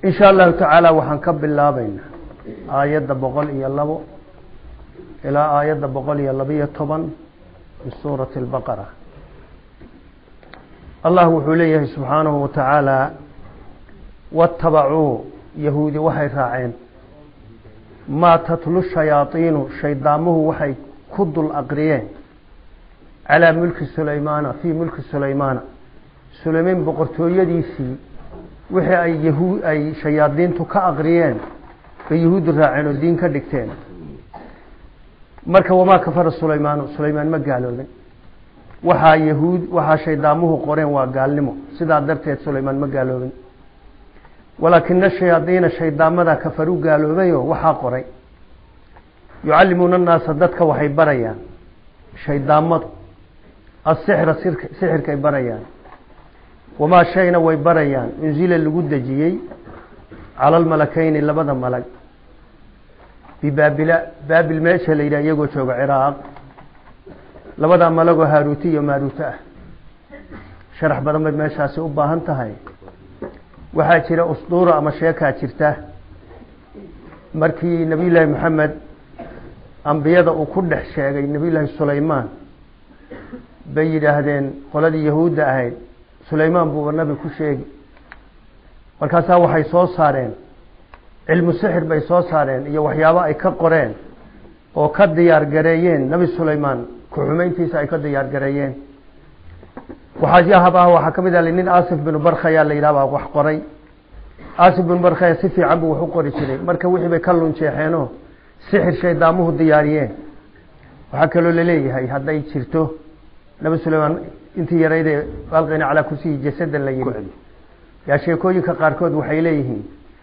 in sha allahu tacaala waxaan ka bilaabaynaa aayadda boqol iyo labo ilaa aayadda boqol iyo labiyo toban min suurati albaqara allah wuxuu leeyahay subxaanahu wa tacaala watabacuu yahuudi waxay raaceen maa tatlu shayaaiinu shaydaamuhu waxay ku dul aqriyeen calaa mulki sulaymaana fii mulki sulaymaana sulaymaan boqortooyadiisii wixii ay yahu ay shayaadiintu ka aqriyeen bay yahuuddu raaceen oo diin ka dhigteen marka wamaa kafara sulaymaanu sulaymaan ma gaaloobin waxaa yahuud waxaa shaydaamuhu qoreen waa gaalnimo sidaa darteed sulaymaan ma gaaloobin walaakina shayaadiina shaydaamada kafaru gaaloobayo waxaa qoray yucallimuuna annaasa dadka waxay barayaan shaydaamadu asixra sixirkay barayaan wamaa shayna way barayaan unzila lagu dejiyey cala almalakeyni labada malag bibaabila baabil meesha la yidhah iyagoo jooga ciraaq labadaa malagoo haaruuti iyo maaruuto ah sharax badan bay meeshaasi u baahan tahay waxaa jira usduura ama sheekaa jirta markii nabiy llaahi maxamed ambiyada uu ku dhex sheegay nabiy llaahi sulaymaan bay yidhaahdeen qoladii yahuudda ahayd sulaymaan buuba nabi ku sheegi markaasaa waxay soo saareen cilmu sixir bay soo saareen iyo waxyaabo ay ka qoreen oo ka diyaar gareeyeen nebi sulaymaan ku-xumeyntiisa ay ka diyaar gareeyeen waxaayahab ah waxaa ka mid ah nin asif binu barkhaya la yidhah baa wax qoray asif binu barkhaya si fiican buu wax u qori jiray marka wixii bay ka lunjeexeenoo sixir shaydaamuhu diyaariyeen waxaa kaloo laleeyahay hadday jirto nabi sulaymaan intii yaraydee alqina calaa kursiyi jasada la yidhi yaa sheekooyinka qaarkood waxay leeyihiin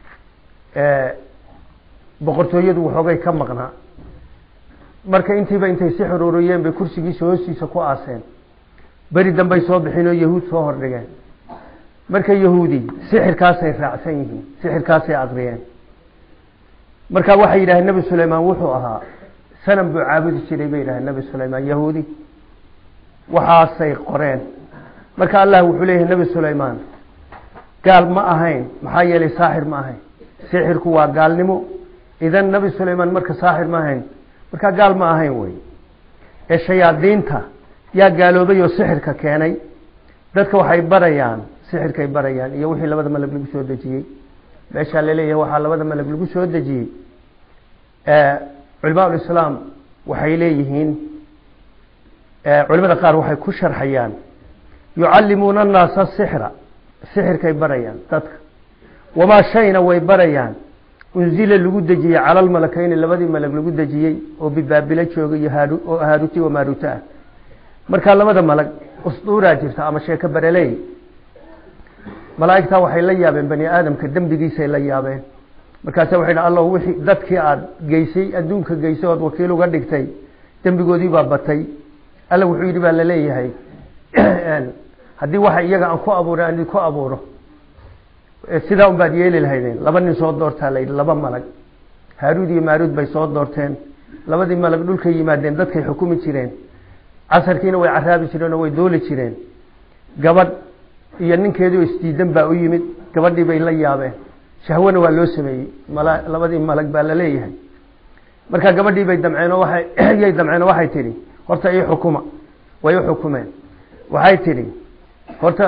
boqortooyadu waxoogay ka maqnaa marka intiiba intay si xururiyeen bay kursigiisa hoostiisa ku aaseen beri dambay soo bixin oo yahuud soo hordhigeen marka yahuudi sixirkaasay raacsan yihiin sixirkaasay aqriyeen marka waxay yidhahdeen nebi sulaymaan wuxuu ahaa sanam buu caabudi jiray bay yidhahdeen nebi sulaymaan yahuudi waxaasay qoreen marka allah wuxuu leeyahay nebi sulaymaan gaal ma ahayn maxaa yeelay saaxir ma ahayn sixirku waa gaalnimo idan nebi sulaymaan marka saaxir ma ahayn markaa gaal ma ahayn wey ee shayaadiinta yaa gaaloobay oo sixirka keenay dadka waxay barayaan sixirkay barayaan iyo wixii labada malag lagu soo dejiyey meeshaa laleeyahay waxaa labada malag lagu soo dejiyey culimaa ulislaam waxay leeyihiin culimada qaar waxay ku sharxayaan yucallimuuna annaasa sixra sixirkay barayaan dadka wamaa shayna way barayaan unzila lagu dejiyey cala almalakeyni labadii malag lagu dejiyey oo bibaabilo jooga iyo oo haaruti wa maaruto ah markaa labada malag usduuraa jirta ama sheeko bareley malaaigtaa waxay la yaabeen bani aadamka dembigiisay la yaabeen markaasa waxay dha alla wixii dadkii aada geysay adduunka geysay ood wakiil uga dhigtay dembigoodii baa batay alla wuxuu yidhi baa laleeyahay haddii waxa iyaga aan ku abuuray aan idinku abuuro sidaa un baad yeeli lahaydeen laba nin soo doortaa layidhi laba malag haaruud iyo maaruud bay soo doorteen labadii malag dhulkay yimaadeen dadkay xukumi jireen casarkiina way caraabi jireen oo way dooli jireen gabadh iyo ninkeedu isdiidan baa u yimid gabadhii bay la yaabeen shahwana waa loo sameeyey labadii malag baa la leeyahay markaa gabadhii bay damceen oo waay yay damceen oo waxay tidhi horta ii xukuma way u xukumeen waxay tidhi horta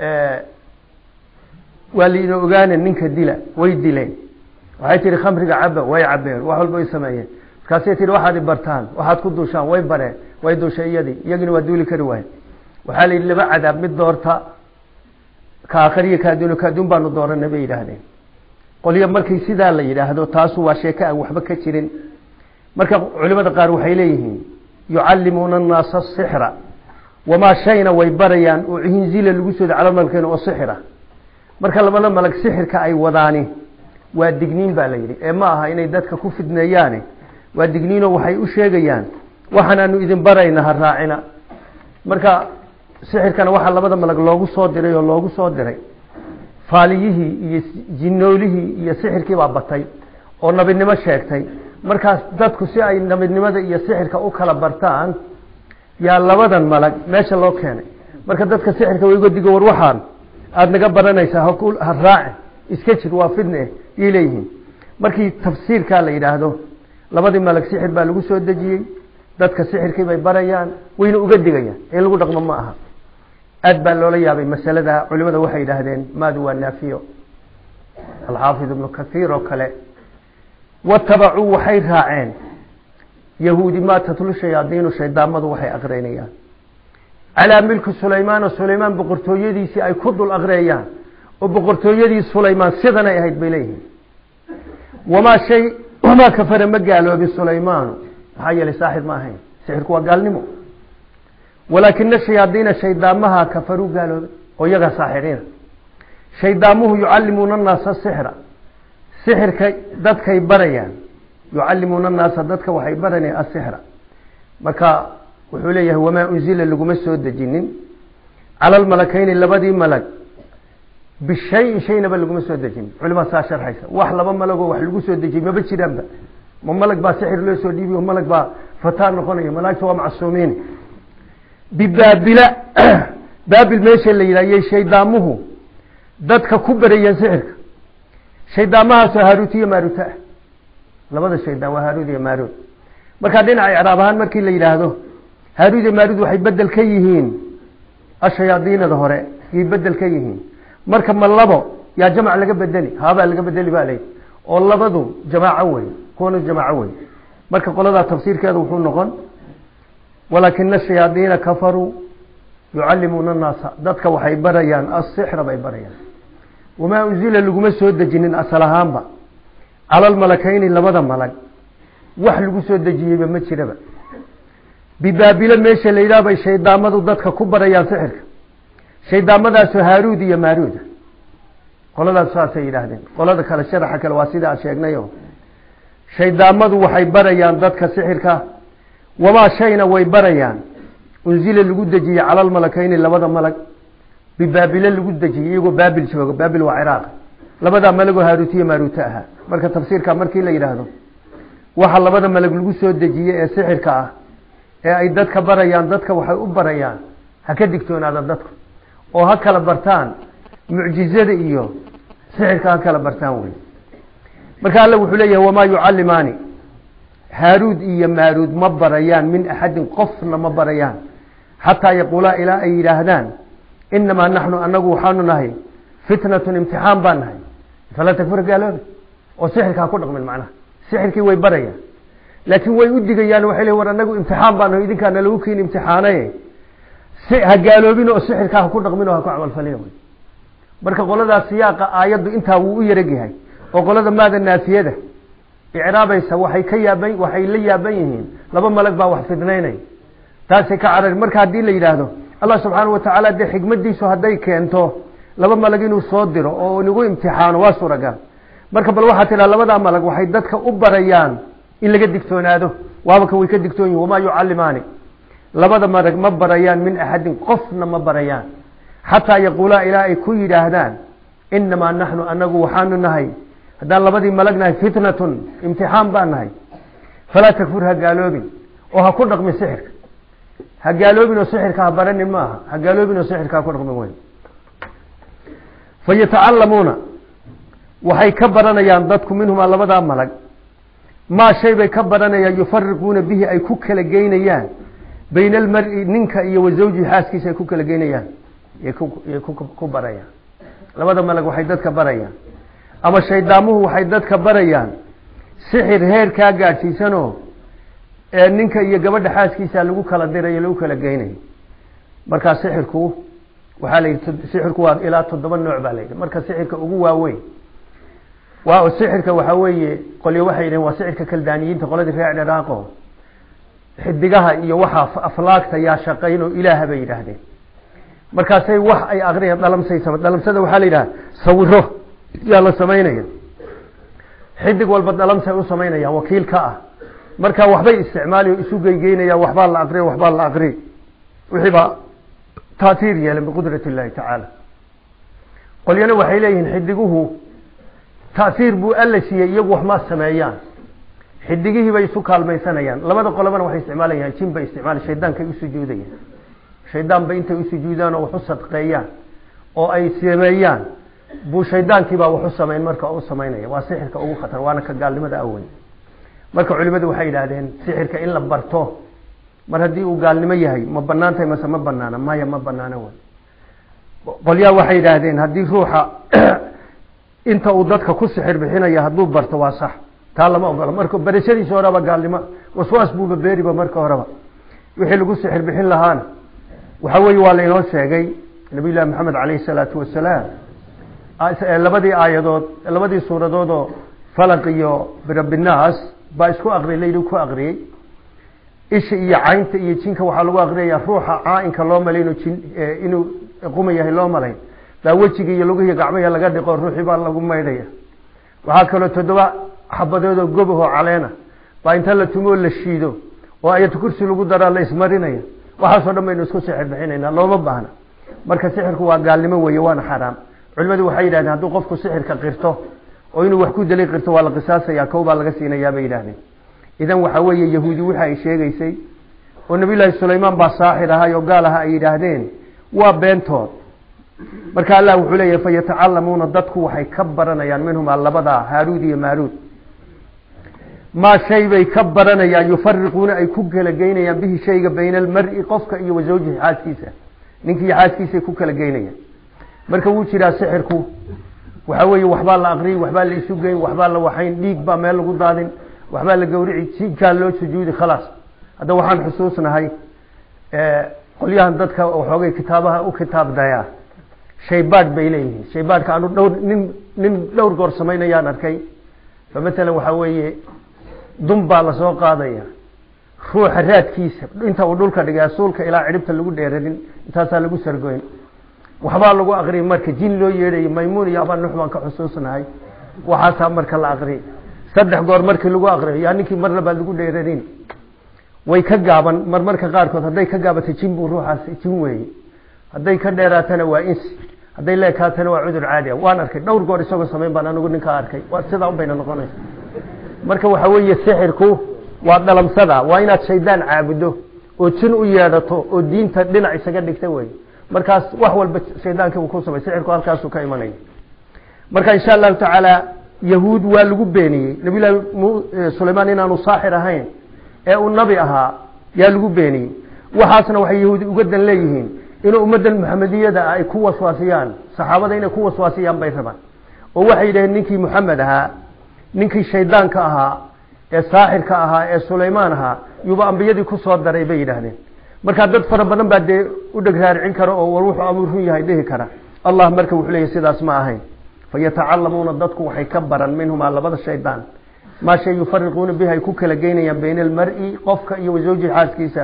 waa laina ogaane ninka dila way dileen waxay tihi khamriga caba way cabeen wax walba way sameeyeen markaasay tihi waxaad i bartaan waxaad ku duushaan way bareen way duushay iyadii iyagina waa duuli kari waayen waxaa la yidhi laba cadaab mid doorta ka akhriya kaaduun kaaduun baanu dooranay bay yidhaahdeen qolyo markii sidaa la yidhaahdo taasu waa sheeko aan waxba ka jirin marka culimada qaar waxay leeyihiin yucallimuuna annaasa sixra wamaa shayna way barayaan oo hinzila lagu sooda calamalkeena oo sixira marka labada malag sixirka ay wadaani waa digniin baa la yidhi ee ma aha inay dadka ku fidneeyaane waa digniinoo waxay u sheegayaan waxaanaanu idin barayna ha raacina marka sixirkana waxaa labada malag loogu soo diray oo loogu soo diray faaliyihii iyo jinoolihii iyo sixirkii baa batay oo nabinimo sheegtay markaas dadku si ay nabidnimada iyo sixirka u kala bartaan yaa labadan malag meesha loo keenay marka dadka sixirka wayga digo war waxaan aada naga baranaysaa ha raacin iska jir waa fidne yay leeyihiin markii tafsiirkaa la yidhaahdo labadii malag sixir baa lagu soo dejiyey dadka sixirkii bay barayaan wayna uga digayaan in lagu dhaqmo ma aha aad baa loola yaabay masalada culimada waxay yidhaahdeen maadu waa naafiyo alxaafid ibnu kathiir oo kale watabacuu waxay raaceen yahuudi maa tatlu shayaadiinu shaydaamadu waxay aqrinayaan calaa milki sulaymaan oo sulaymaan boqortooyadiisii ay ku dul aqriyayaan oo boqortooyadii sulaymaan sidanay ahayd bay leeyihiin wamaa shay wamaa kafara ma gaaloobin sulaymaanu maxaa yeelay saaxib ma ahayn sixirku waa gaalnimo walaakina shayaadiina shaydaamaha kafaruu gaaloobay oo iyagaa saaxiriina shaydaamuhu yucallimuuna annaasa sixra sixirka dadkay barayaan yucallimuuna annaasa dadka waxay baranayaan asixra marka wuxuu leeyahay wamaa unzila laguma soo dejinin cala almalakayni labadii malag bishayin shaynaba laguma soo dejinin culimaa saa sharxaysa wax laba malagoo wax lagu soo dejiyey maba jiraanba ma malag baa sixir loo soo dhiibiy malag baa fataan noqonaya malaagta waa macsuumiin bibaabila baabil meesha la yidhahyay shaydaamuhu dadka ku barayeen sixirka shaydaamahaasoo haaruut iyo maaruuta ah labada shaydaan waa haaruud iyo maaruud markaa dhinaca icraab ahaan markii la yidhaahdo haaruud iyo maaruud waxay bedel ka yihiin ashayaadiinada hore yay bedel ka yihiin marka ma labo yaa jamac laga bedeli haabaa laga bedeli ba layidhi oo labadu jamaaco wey kuwana jamaaco wey marka qoladaa tafsiirkeeda wuxuu noqon walaakina shayaadiina kafaruu yucallimuuna annaasa dadka waxay barayaan asixra bay barayaan wamaa unzila laguma soo dejinin asal ahaanba cala almalakayni labada malag wax lagu soo dejiyeyba ma jiraba bibaabilo meesha la yidhaha bay shaydaamadu dadka ku barayaan sixirka shaydaamadaasoo haaruud iyo maaruuda qoladaas saasay yidhaahdeen qolada kale sharaxa kale waa sidaa sheegnayo shaydaamadu waxay barayaan dadka sixirka wamaa shayna way barayaan unzila lagu dejiyey cala almalakayni labada malag bibaabilo lagu dejiyey iyagoo baabil jooga baabil waa ciraaq labadaa malagoo haaruutiya maaruuta ahaa marka tafsiirka markii la yidhaahdo waxa labada malag lagu soo dejiyey ee sixirka ah ee ay dadka barayaan dadka waxay u barayaan ha ka digtoonaada dadku oo ha kala bartaan mucjizada iyo sixirka ha kala bartaan wey marka alla wuxuu leeyahay wamaa yucallimaani haaruud iyo maaruud ma barayaan min axadin qofna ma barayaan xataa yaquulaa ilaa ay yidhaahdaan inamaa naxnu anagu waxaanu nahay fitnatun imtixaan baan nahay falaa takfur gaaloobe oo sixirka ha ku dhaqmin macnaha sixirkii way barayaan laakiin way u digayaan waxay le war anagu imtixaan baan nahay idinkaa nalagu keeni imtixaanaye ha gaaloobin oo sixirka ha ku dhaqmin oo ha ku camalfalina wy marka qoladaas siyaaqa aayaddu intaa wuu u yaragyahay oo qolada maada naafiyada icraabaysa waxay ka yaaban waxay la yaaban yihiin laba malag baa wax fidnaynay taasay ka carari marka haddii la yidhaahdo allah subxaana watacaala dee xikmadiisu hadday keento laba malag inuu soo diro oo nagu imtixaano waa suuragal marka bal waxaa tidhaha labadaa malag waxay dadka u barayaan in laga digtoonaado waabaka way ka digtoon yihin wamaa yucallimaani labada malag ma barayaan min axadin qofna ma barayaan xataa yaquulaa ilaa ay ku yidhaahdaan inamaa naxnu anagu waxaanu nahay haddaan labadii malag nahay fitnatun imtixaan baan nahay falaa takfur ha gaaloobin oo ha ku dhaqmin sixirka ha gaaloobin oo sixirka ha baranin maaha ha gaaloobin oo sixirka ha ku dhaqmin wey fa yatacalamuuna waxay ka baranayaan dadku minhumaa labadaa malag maa shay bay ka baranayaan yufariquuna bihi ay ku kala geynayaan bayna almari ninka iyo wa zawjihi xaaskiisa ay ku kala geynayaan yay ku barayaan labada malag waxay dadka barayaan ama shaydaamuhu waxay dadka barayaan sixir heerkaa gaadhsiisanoo ee ninka iyo gabadha xaaskiisa lagu kala dirayo lagu kala geynayo markaa sixirku waxaa la yidhi sixirku waa ilaa toddoba nooc baa la yidhi marka sixirka ugu waaweyn waa sixirka waxaa weeye qolyo waxay yidhaheen waa sixirka kaldaaniyiinta qoladii reer dhiraaqo xidigaha iyo waxaa aflaagta yaa shaqayn oo ilaaha bay yidhaahdeen markaasay wax ay aqriyaan dhalamsay sama dhalamsada waxaa la yidhaha sawiro yaa la samaynaya xidig walba dhalamsay u samaynayaan wakiil ka ah marka waxbay isticmaali oo isu geygeynayaan waxbaa la aqriya waxbaa la aqri wixii baa taatiir yeelan biqudrat illahi tacaala qolyana waxay leeyihiin xidiguhu taasiir buu alla siiyey iyagu wax ma sameeyaan xidigihii bay isu kaalmaysanayaan labada qolobana waxay isticmaalayaan jin bay isticmaala shaydaankay u sujuudayaan shaydaan bay intay u sujuudaan oo wax u sadqeeyaan oo ay sameeyaan buu shaydaankiibaa waxu samayn marka u samaynaya waa sixirka ugu khatar waana ka gaalnimada aweyn marka culimadu waxay yidhaahdeen sixirka in la barto mar haddii uu gaalnimo yahay ma banaan tahay mase ma banaana maya ma banaana wey qolyaa waxay yidhaahdeen haddii ruuxa inta uu dadka ku sixir bixinaya hadduu barto waa sax taa lama ogolo marka barashadiisa horeba gaalnimo waswaas buuba beeriba marka horeba wixii lagu sixir bixin lahaana waxa weeye waa lainoo sheegay nabiy llahi maxamed caleyhi salaatu wasalaam labadii aayadood labadii suuradood oo falaq iyo birabinaas baa isku aqriyay layidhi ku aqriyey isha iyo caynta iyo jinka waxaa lagu aqriyaya ruuxa caainka loo malay inuu jin inuu quma yahay loo malayn baa wejiga iyo lugihi gacmaha laga dhiqo ruuxii baa lagu maydhaya waxaa kaloo toddoba xabadood oo gobahoo caleena baa inta la tumo oo la shiido oo ayat kursi lagu daraa la ismarinaya waxaasoo dhan baynu isku sixir bixinayna looma baahna marka sixirku waa gaalnimo weeye waana xaraam culimadu waxay yidhahdeen hadduu qofku sixirka qirto oo inuu wax ku dali qirto waa la qisaasaya kow baa laga siinayaa bay yidhahdeen idan waxa weeye yahuudi waxa ay sheegaysay oo nabiyullaahi sulaymaan baa saaxir ahay oo gaal aha ay yidhaahdeen waa beentood marka allah wuxuu leeyahay fayatacalamuuna dadku waxay ka baranayaan minhumaa labadaa haaruud iyo maaruud maa shay bay ka baranayaan yufariquuna ay ku kala geynayaan bihi shayga bayna almari qofka iyo wa zawjihi xaaskiisa ninkii xaaskiisay ku kala geynayaan marka wuu jiraa sixirku waxa weeye waxbaa la aqriyey waxbaa la isu geyn waxbaa la waxayn dhiig baa meel lagu daadin waxbaa la gawrici jinkaa loo sujuudi khalaas hadda waxaan xusuusnahay qolyahan dadka waxoogay kitaabaha u kitaab dayaa shaybaadh bay leeyihiin shaybaadhka anu dhowr nin nin dhowr goor samaynayaan arkay fa matalan waxaa weeye dun baa lasoo qaadaya ruuxa raadkiisa inta uu dhulka dhigay asuulka ilaa cidhibta lagu dheerarin intaasaa lagu sargoyn waxbaa lagu aqriyay marka jin loo yeedhayo maymuun iyo abaa nux baan ka xusuusnahay waxaasaa marka la aqriyay saddex goor markii lagu aqriyo yaa ninkii marna baa lagu dheerarin way ka gaaban marmarka qaarkood hadday ka gaabato jin buu ruuxaas jin weeye hadday ka dheeraatana waa insi hadday leekaatana waa cudur caadi a waan arkay dhowr goor isagoo samayn baan anigu ninkaa arkay waa sidaa un bayna noqonaysa marka waxa weeye sixirku waa dhalamsada waa inaad shaydaan caabudo oo jin u yeedhato oo diinta dhinac isaga dhigta wey markaas wax walba shaydaanki uu ku samay sixirku halkaasuu ka imanaya marka insha allahu tacaala yahuud waa lagu beeniyey nabiyullahi sulaymaan inaanu saaxir ahayn ee uu nabi ahaa yaa lagu beeniyey waxaasna waxay yahuudi uga dan leeyihiin inuu ummaddan muxamediyada ay ku waswaasiyaan saxaabada inay ku waswaasiyaan bay rabaan oo waxay yidhaheen ninkii muxamed ahaa ninkii shaydaanka ahaa ee saaxirka ahaa ee sulaymaan ahaa yuuba ambiyadii ku soo daray bay yidhaahdeen markaa dad fara badan baa dee u dheg raaricin kara oo war wuxuu amuu run yahay dhihi kara allah marka wuxuu leeyahy sidaas ma ahayn fayatacalamuuna dadku waxay ka baran minhumaa labada shaydaan maa shay yufariquuna bihi ay ku kala geynayaan bayna almari qofka iyo wasawjihi xaaskiisa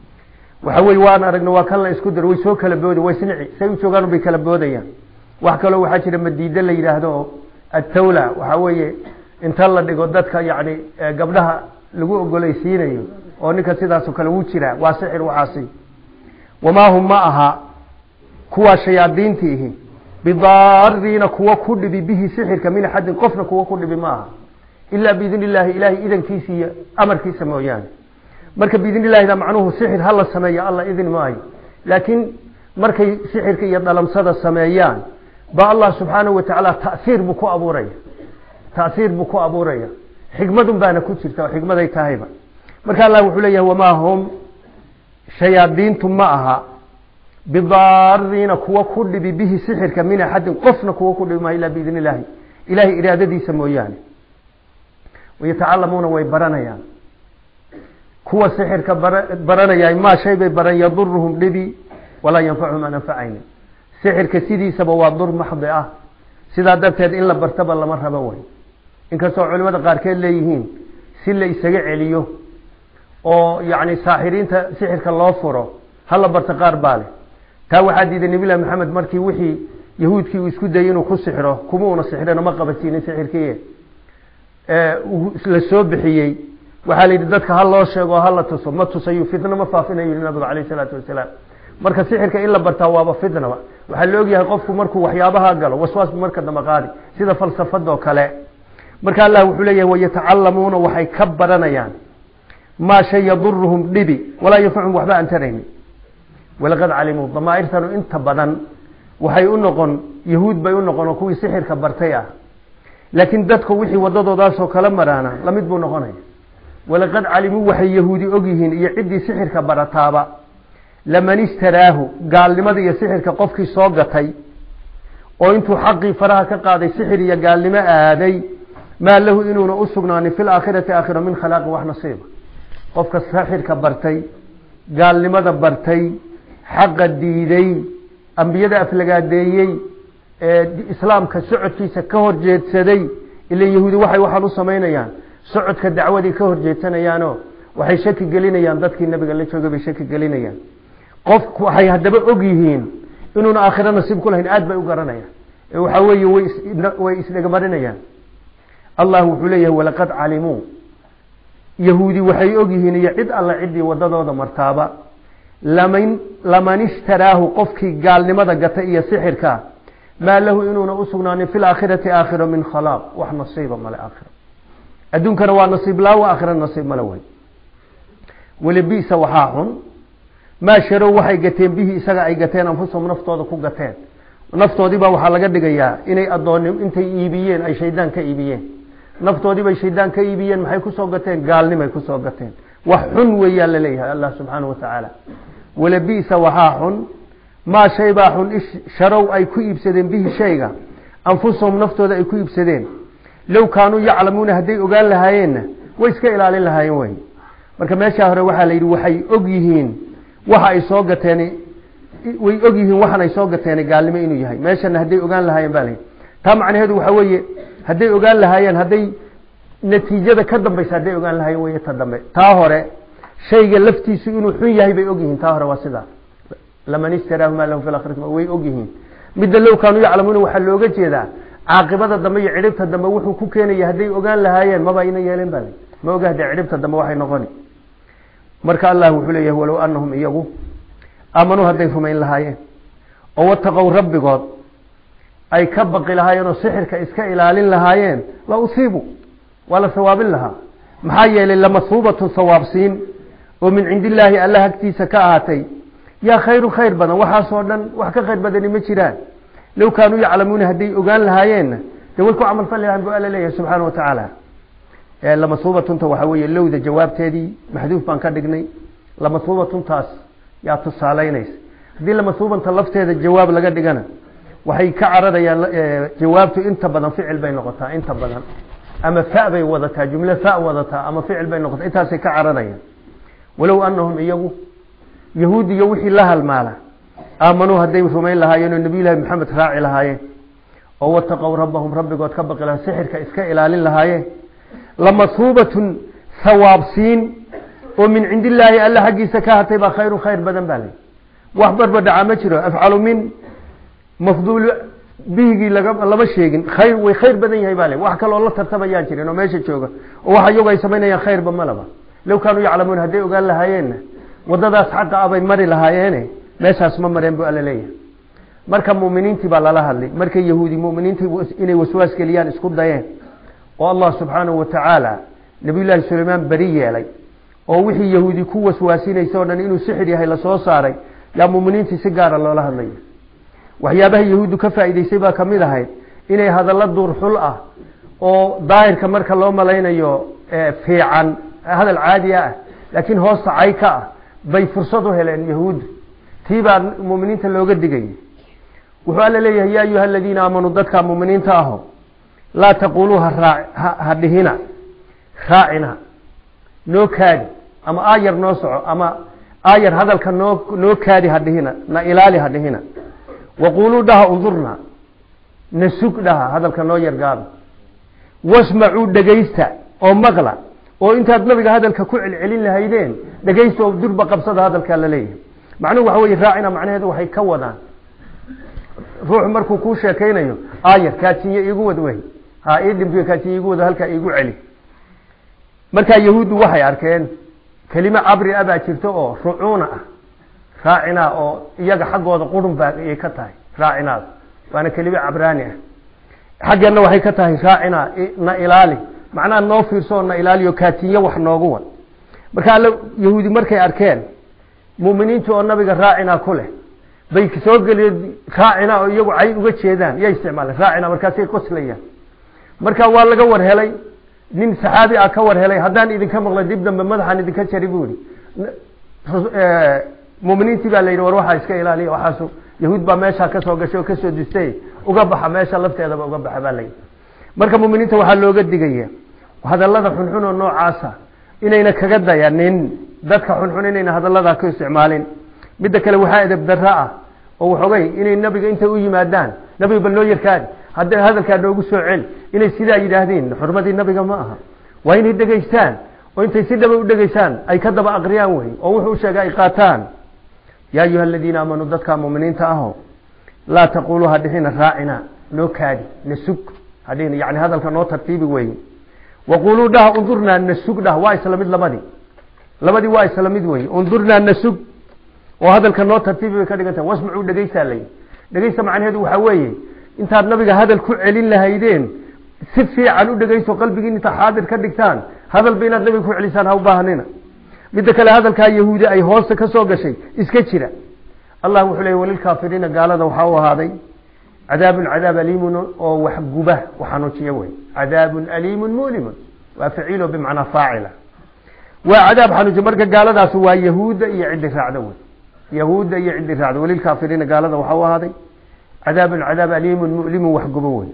waxa weye waan aragna waa kan la isku daro way soo kala boodi way snici say u joogaan bay kala boodayaan wax kaloo waxaa jira madiide la yidhaahdo oo attawla waxa weeye inta la dhigo dadka yacni gabdhaha lagu ogolaysiinayo oo ninka sidaasoo kale wuu jiraa waa sixir waxaasi wamaa hum ma aha kuwaa shayaadiintiihi bidaariina kuwa ku dhibi bihi sixirka min axadin qofna kuwa ku dhibi ma aha ilaa biidn illaahi ilaahay idankiisa iyo amarkiisa mooyaane marka biidn illahida macnuhu sixir hala sameeyo alla idin maayo laakiin markay sixirka iyo dhalamsada sameeyaan ba allah subxaanahu watacaala taiir buu ku abuuraya taiir buu ku abuuraya xikmadun baana ku jirta oo xikmaday tahayba marka allah wuxuu leeyahay wamaa hum shayaadiintu ma aha bidaariina kuwa ku dhibi bihi sixirka min axadin qofna kuwa ku dhibi maayo ilaa biidn illaahi ilahay iraadadiisa mooyaane wayatacalamuuna way baranayaan kuwa sixirka baranaya maa shay bay baran yaduruhum dhibi walaa yanfacuhum aan anfacaynin sixirka sidiisaba waa dur maxdi ah sidaa darteed in la bartaba lama rabo way inkastoo culimada qaarkeed leeyihiin si la isaga celiyo oo yacni saaxiriinta sixirka loo furo hala barto qaar baa leh taa waxaa diiday nabilahi maxamed markii wixii yahuudkii uu isku dayay inuu ku sixiro kuma una sixirino ma qabasiinin sixirkii la soo bixiyey waxaa la yidhi dadka ha loo sheego o hala tuso ma tusayo fitna ma faafinayo yihi nabigu calayh isalaatu wasalaam marka sixirka in la bartaa waaba fitnaba waxaa la ogyahay qofku markuu waxyaabaha galo waswaas bu marka dambe qaadi sida falsafadoo kale marka allah wuxuu leeyahay wayatacalamuuna waxay ka baranayaan maa shay yaduruhum dhibi walaa yanfacuhum waxba aan tarayni walaqad calimuu damaairtanu inta badan waxay u noqon yahuud bay u noqon oo kuwii sixirka bartay ah laakiin dadku wixii wadadoodaasoo kala maraana lamid buu noqonaya walaqad calimuu waxay yahuudi ogyihiin iyo ciddii sixirka barataaba laman ishtaraahu gaalnimada iyo sixirka qofkii soo gatay oo intuu xaqii faraha ka qaaday sixir iyo gaalnimo aaday maa lahu inuuna u sugnaanin fi laakhirati aakhira min khalaaqin wax nasiiba qofka sixirka bartay gaalnimada bartay xaqa diiday ambiyada aflagaadeeyey ee islaamka socodkiisa ka horjeedsaday ila yahuudi waxay waxaan u samaynayaan socodka dacwadii ka horjeedsanayaanoo waxay shaki gelinayaan dadkii nabiga la joogay bay shaki gelinayaan qof waxay haddaba og yihiin inuuna aakhiro nasiib ku lahayn aad bay u garanayaan ee waxaa weeye way way isdhegmarinayaan allah wuxuu leeyahay walaqad calimuu yahuudi waxay og yihiin iyo cid alla ciddii wadadooda martaaba laman laman ishtaraahu qofkii gaalnimada gata iyo sixirka maa lahu inuuna u sugnaanin fi laakhirati aakhiro min khalaaq wax nasiiba male aakhiro adduunkana waa nasiib laawa aakhira nasiib male way weli bisa waxaa xun maa sharow waxay gateen bihi isaga ay gateen anfusahum naftooda ku gateen naftoodiibaa waxaa laga dhigayaa inay adooni intay iibiyeen ay shaydaan ka iibiyeen naftoodiibay shaydaan ka iibiyeen maxay kusoo gateen gaalnimay kusoo gateen wax xun weeyaa laleeyahay allah subxaana wa tacaala wala bisa waxaa xun maa shay baa xun sharow ay ku iibsadeen bihi shayga anfusahum naftooda ay ku iibsadeen low kaanuu yaclamuuna hadday ogaan lahaayeenna way iska ilaalin lahaayeen wey marka meeshaa hore waxaa la yidhi waxay og yihiin waxa ay soo gateen way og yihiin waxan ay soo gateen gaalnimo inuu yahay meeshana hadday ogaan lahaayeen baa layidhi taa macnaheedu waxaa weeye hadday ogaan lahaayeen hadday natiijada ka dambaysa hadday ogaan lahaayeen wey ta dambe taa hore shayga laftiisu inuu xun yahay bay og yihiin taa hore waa sidaa laman istaraahu maa lahu fi akhirati way og yihiin midda low kaanuu yaclamuuna waxaa looga jeedaa caaqibada dambe iyo cidhibta dambe wuxuu ku keenaya hadday ogaan lahaayeen maba ayna yeeleen baa ma oga hadee cidhibta dambe waxay noqoni marka allah wuxuu leeyahay walow anahum iyagu aamanuu hadday rumayn lahaayeen oo wataqow rabbigood ay ka baqi lahaayeen oo sixirka iska ilaalin lahaayeen la usiibu waa la sawaabin lahaa maxaa yeelay lamasuubatu sawaabsiin oo min cindi illaahi allah agtiisa ka ahaatay yaa khayru khayr badan waxaasoo dhan wax ka khayr badani ma jiraan low kaanuu yaclamuuna hadday ogaan lahaayeenna dee way ku camal fali lahaan bu alla leeyahay subxaana wa tacaala lamasuubatunta waxaa weeye lowda jawaabteedii maxduuf baan ka dhignay lamasuubatuntaas yaa tusaalaynaysa haddii lamasuubanta lafteeda jawaab laga dhigana waxay ka cararayaan jawaabtu inta badan ficil bay noqotaa inta badan ama fa bay wadataa jumlo fa wadataa ama ficil bay noqotaa intaasay ka cararayaan walow anahum iyagu yahuud iyo wixii la halmaala aamanuu hadday rumayn lahaayeen oo nabiy llaahi maxamed raaci lahaayeen oo wataqow rabbahum rabbigood ka baqi laha sixirka iska ilaalin lahaayeen lamasuubatun sawaabsiin oo min cindi illaahi alla xaggiisa ka hatay baa khayru khayr badan baa lay wax barbadhaca ma jiro afcalu min mafduul bihigii lama sheegin khayr way khayr badan yahay baa le wax kaloo la tartamayaan jirin oo meesha jooga oo waxa iyagu ay samaynayaan khayrba malaba low kaanuu yaclamuuna hadday ogaan lahaayeenna wadadaas xaqa abay mari lahaayeene meeshaas ma mareen bu alla leeyahay marka muminiintii baa lala hadlay markay yahuudi muminiintii inay waswaas geliyaan isku dayeen oo allah subxaanahu wa tacaala nabiyullaahi sulaymaan beri yeelay oo wixii yahuudi ku waswaasinaysa o dhan inuu sixir yahay lasoo saaray yaa muminiintii si gaara loola hadlaya waxyaabaha yahuuddu ka faa'iidaysay baa ka mid ahayd inay hadallo duurxul ah oo daahirka marka loo malaynayo fiican hadal caadiya ah laakiin hoosta cay ka ah bay fursad u heleen yahuuddu tii baa muminiinta looga digayay wuxuu alla leeyahay yaa ayuha aladiina aamanuu dadkaa muminiinta aho laa taquluu ha dhihina raacina noo kaadi ama aayar noo soco ama aayar hadalka noo noo kaadi ha dhihina na ilaali ha dhihina waquuluu dhaha undurna na sug dhaha hadalka noo yargaaba wasmacuu dhegaysta oo maqla oo intaad nabiga hadalka ku celcelin lahaydeen dhegaysta oo durba qabsada hadalkaa la leeyahay macnuhu waxa weye raacina macnaheedu waxay ka wadaan ruuxu markuu kuu sheekaynayo aayar kaadsiiye iigu wad wey ha ii dhimpiyo kaadsiiye iigu wado halkaa iigu celi markaa yahuuddu waxay arkeen kelimo cabri a baa jirto oo rucuuna ah raacinaa oo iyaga xaggooda qurun baa ayay ka tahay raacinaada waana kelimo cabraani ah xaggeenna waxay ka tahay raacinaa na ilaali macnaha noo fiirso na ilaaliyo kaatiinyo wax noogu wad marka alla yahuudi markay arkeen muminiinta oo nabiga raacinaa ku leh bay soo geliye raacina oo iyagu cayn uga jeedaan yay isticmaaleen raacina markaasay qoslayaan marka waa laga war helay nin saxaabi ah ka war helay haddaan idinka maqla dib dambe madaxaan idinka jari bu ihi muminiintii baa la yidhi war waxaa iska ilaaliya waxaasu yahuud baa meeshaa kasoo gashay oo kasoo dustay uga baxa meesha lafteedaba uga baxa baa layidhi marka muminiinta waxaa looga digaya hadallada xunxun oo noocaasa inayna kaga dayanin dadka xunxun inayna hadalladaa ku isticmaalin midda kale waxaa edeb darro ah oo waxoogay inay nabiga intay u yimaadaan nabiga bal noo yarkaadi hadda hadalkaa noogu soo celi inay sidaa yidhaahdeen xurmadii nabiga ma aha waa inay dhegaystaan oo intay si dhaba u dhegaysaan ay ka daba aqriyaan wey oo wuxuu sheegay ay qaataan yaa ayuha aladiina aamanuu dadka muminiinta aho laa taquluu hadhihina raacina noo kaadi nasug hadhihina yani hadalka noo tartiibi wey waquluu dhaha undurnaa nasug dhah waa isla mid labadii labadii waa isla mid wey undurnaa nasug oo hadalka noo tartiibi bay ka dhigan tahay wasmacuu dhegaysaa layi dhegaysta macnaheedu waxaa weeye intaad nabiga hadal ku celin lahaydeen si fiican u dhegaysto qalbigiin intaad xaadir ka dhigtaan hadalba inaad nabiga ku celisaan ha u baahanina midda kale hadalkaa yahuudi ay hoosta ka soo gashay iska jira allah wuxuu leeyay walilkaafiriina gaalada waxaa u ahaaday cadaabun cadaab aliimun oo wax guba xanuujiya wey cadaabun aliimun mulimun waa faciilo bimacnaa faacila waa cadaab xanuujiya marka gaaladaas waa yahuudda iyo ciddi raacda wey yahuudda iyo ciddi raacda walilkaafiriina gaalada waxaa u ahaaday cadaabun cadaab aliimun mulimun wax gubo wey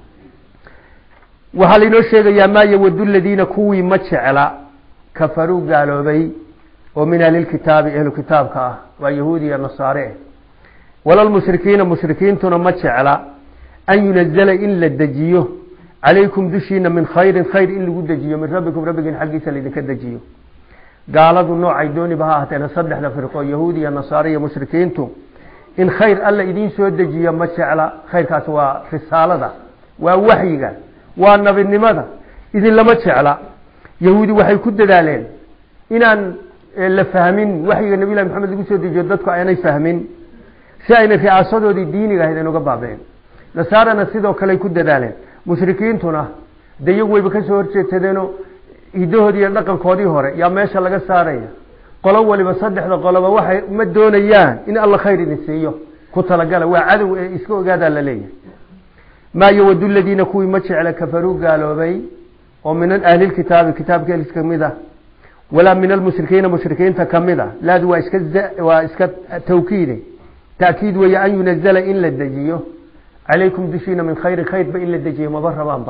waxaa lainoo sheegayaa maa yawadu ladiina kuwii ma jecla kafaruu gaaloobay oo min ahlilkitaabi ahlu kitaabka ah waa yahuudi iyo nasaare eh walalmushrikiina mushrikiintuna ma jecla an yunazala in la dejiyo calaykum dushiina min khayrin khayr in lagu dejiyo min rabbikum rabbigiin xaggiisa laydinka dejiyo gaaladu noocay dooniba ha ahaateena saddexda firqo yahuudi iyo nasaare iyo mushrikiintu in khayr alla idiin soo dejiyo ma jecla khayrkaas waa risaalada waa waxyiga waa nabinimada idinlama jecla yahuudi waxay ku dadaaleen inaan la fahmin waxyiga nabiy llahi maxamed lagu soo dejiyo dadku aanay fahmin si ayna ricaasadoodii diiniga ahayd aynuga baabeen nasaarana sidoo kaley ku dadaaleen mushrikiintuna de iyagu wayba kasoo horjeedsadeenoo hidahoodii iyo dhaqankoodii hore yaa meesha laga saaraya qolo waliba saddexda qoloba waxay ma doonayaan in alla khayr idin siiyo ku talagala waa cadow ee iska ogaadaa la leeyahay maa yawadu ladiina kuwii ma jecla kafaruu gaaloobay oo min ahlilkitaabi kitaabka kamid ah walaa min almushrikiina mushrikiinta kamid a laadu waa iska waa iska tawkiide taakiid weeye an yunazala in la dejiyo calaykum dushiina min khayrin khayrba in la dejiyo maba rabaanba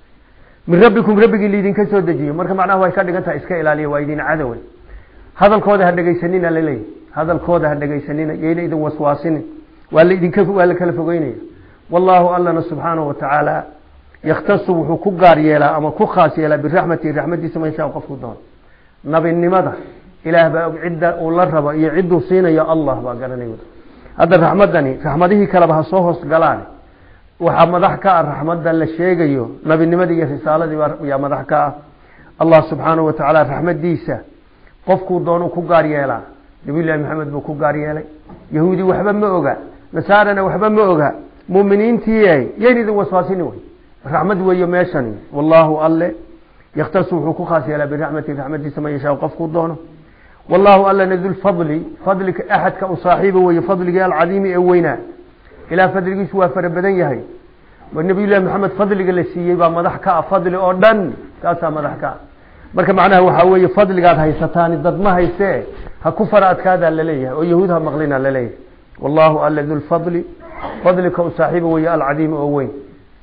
min rabbikum rabbigii laydinka soo dejiyo marka macnaha way ka dhigan tahay iska ilaaliya waa idin cadowe hadalkooda ha dhegaysanina laleeyahy hadalkooda ha dhegaysanina yayna idin waswaasinin waa laidinka waa la kala fogeynaya wallahu allana subxaanahu watacaala yakhtasu wuxuu ku gaar yeelaa ama ku khaas yeelaa biraxmatihi raxmadiisa man shaa qofku doono nabinimada ilaah baa og cidda uu la rabo iyo cidduu siinayo allah baa garanay hadda raxmadani raxmadihii kaleba ha soo hoos galaan waxaa madax ka ah raxmadda la sheegayo nabinimadii iyo risaaladii yaa madax ka ah allah subxaanahu watacaala raxmadiisa qofkuu doonu ku gaar yeelaa nabiyullahi maxamed buu ku gaar yeelay yahuudi waxba ma oga nasaarana waxba ma oga muminiintii yayn idin waswaasini wey raxmad weeye meeshani wallahu alle yakhtasu wuxuu ku khaas yeelaa biraxmatihi raxmadiisa man yashaa qofkuu doono wallahu allana dulfadli fadlika axadka u saaxiiba weeye fadligii alcadiimi ee weynaa ilaah fadligiisu waa fara badan yahay nabiyullahi maxamed fadliga la siiyey baa madax ka ah fadli oo dhan kaasaa madax ka ah marka macnaha waxaa weeye fadligaad haysataani dad ma haysee ha ku fara adkaadaa laleeyahay oo yahuud ha maqlina laleeyahay wallahu alla dulfadli fadlika u saaxiiba weeye alcadiimi oo weyn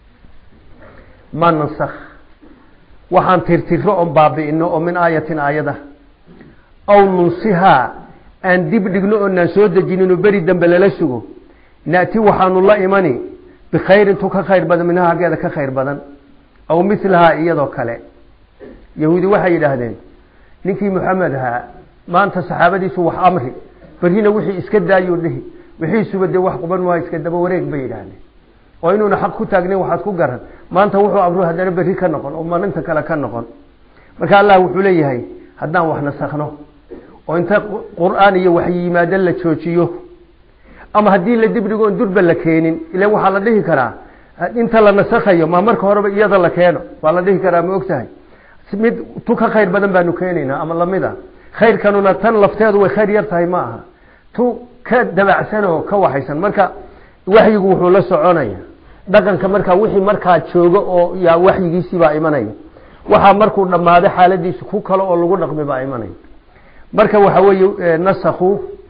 ma nansakh waxaan tirtiro oon baabi'ino oo min aayatin aayada aw nunsihaa aan dib dhigno oonaan soo dejinino beri dambe lala sugo na'ti waxaanu la imani bikhayrin tu ka khayr badan minha haggeeda ka khayr badan aw milahaa iyadoo kale yahuudi waxay yidhaahdeen ninkii maxamed ahaa maanta saxaabadiisu wax amri berrina wixii iska daayuu dhihi wixiisuba dee wax quban maa iska daba wareeg bay yidhaahdeen oo inuuna xaq ku taagnayn waxaad ku garan maanta wuxuu amru haddana berri ka noqon oo maalinta kale ka noqon marka allah wuxuu leeyahay haddaan wax nasakhno oo inta qur-aan iyo wax yimaado la joojiyo ama haddii la dibdhigo on durba la keenin ila waxaa la dhihi karaa inta la nasakhayo maa marka horeba iyada la keeno waa la dhihi karaa ma og tahay mid tu ka khayr badan baanu keenaynaa ama lamid a khayrkanuna tan lafteedu way khayr yar tahay ma aha tu ka dabacsan oo ka waxaysan marka waxyigu wuxuu la soconaya dhaqanka markaa wixii markaa jooga oo yaa waxyigiisii baa imanaya waxaa markuu dhammaado xaaladiisu ku kale oo lagu dhaqmi baa imanaya marka waxa weeye nasakhu